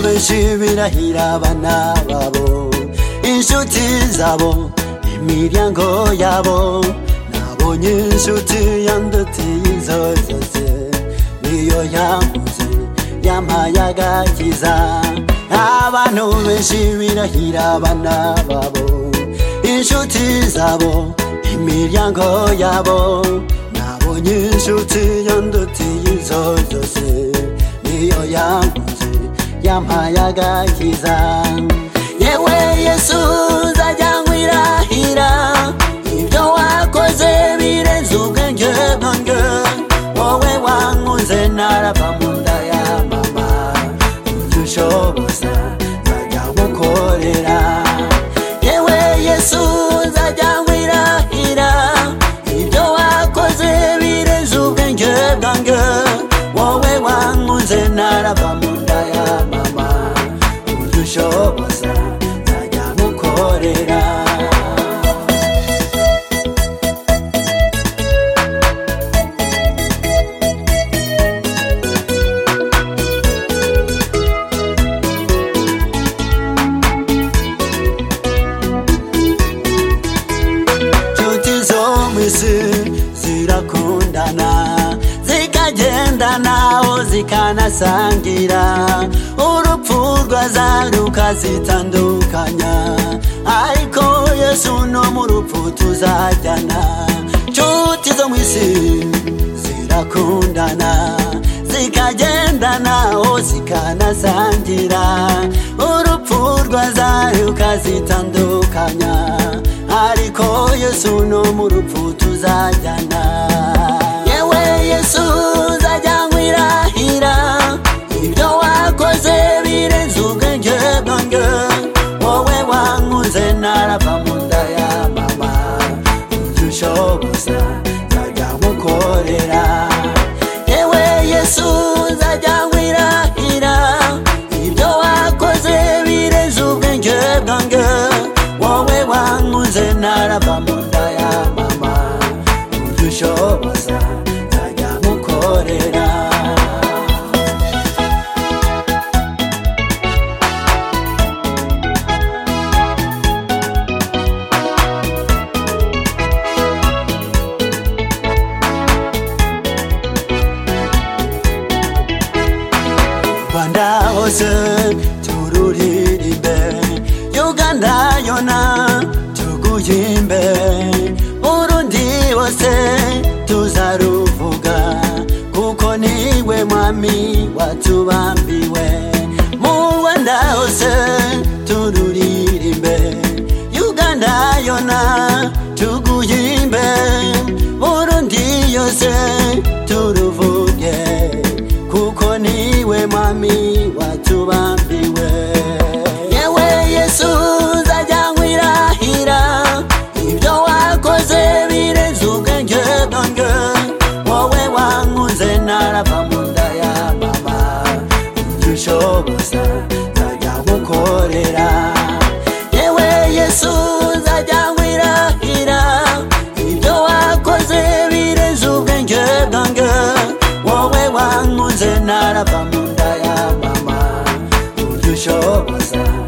benshi birahira abana babo inshuti zabo imiryango yabo nabonye inshuti yandutiye izo zose niyo yavuze yampaye agakiza abantu benshi birahira abana babo inshuti zabo imiryango yabo nabonye inshuti yandutiye izo zose niyo yavuze yampaye agakiza yewe yesu uzajya ngwirahira ibyo wakoze birenze ubwenge bwanjye wowe wankunze narava mu nda ya mama ibyo ushoboza nzajya gukorera yewe yesu uzajya ngwirahira ibyo wakoze birenze ubwenge bwanjye wowe wankunze narava mu nda ya mama ibyo ushoboza nzajya gukorera inshuti zo mu isi zirakundana zikagendana aho zikanasangira urupfu rwaza rukazitandukanya ariko yesu no mu rupfu tuzajyana inshuti zo mu isi zirakundana zikagendana aho zikanasangira urupfu rwaza rukazitandukanya ariko yesu no mu rupfu tuzajyana yewe yesu uzajya ngwirahira ibyo wakoze birenze ubwenge bwanjye wowe wankunze narava mu nda ya mama ibyo ushoboza nzajya ngukorera yewe yesu uzajya ngwirahira ibyo wakoze birenze ubwenge bwanjye wowe wankunze narava mu nda ya mama ibyo ushoboza nzajya ngukorera rwanda hose tururirimbe uganda yona tuguhimbe burundi hose tuzaruvuga kuko niwe mwami watubambiwe mu rwanda hose tururirimbe uganda yona tuguhimbe burundi yose turuvuge kuko niwe mwami watubambiwe yewe yesu uzajya ngwirahira ibyo wakoze birenze ubwenge bwanjye wowe wankunze narava mu nda ya mama ibyo ushoboza nzajya ngukorera yewe yesu uzajya ngwirahira ibyo wakoze birenze ubwenge bwanjye wowe wankunze narava mu nda ya mama ibyo ushoboza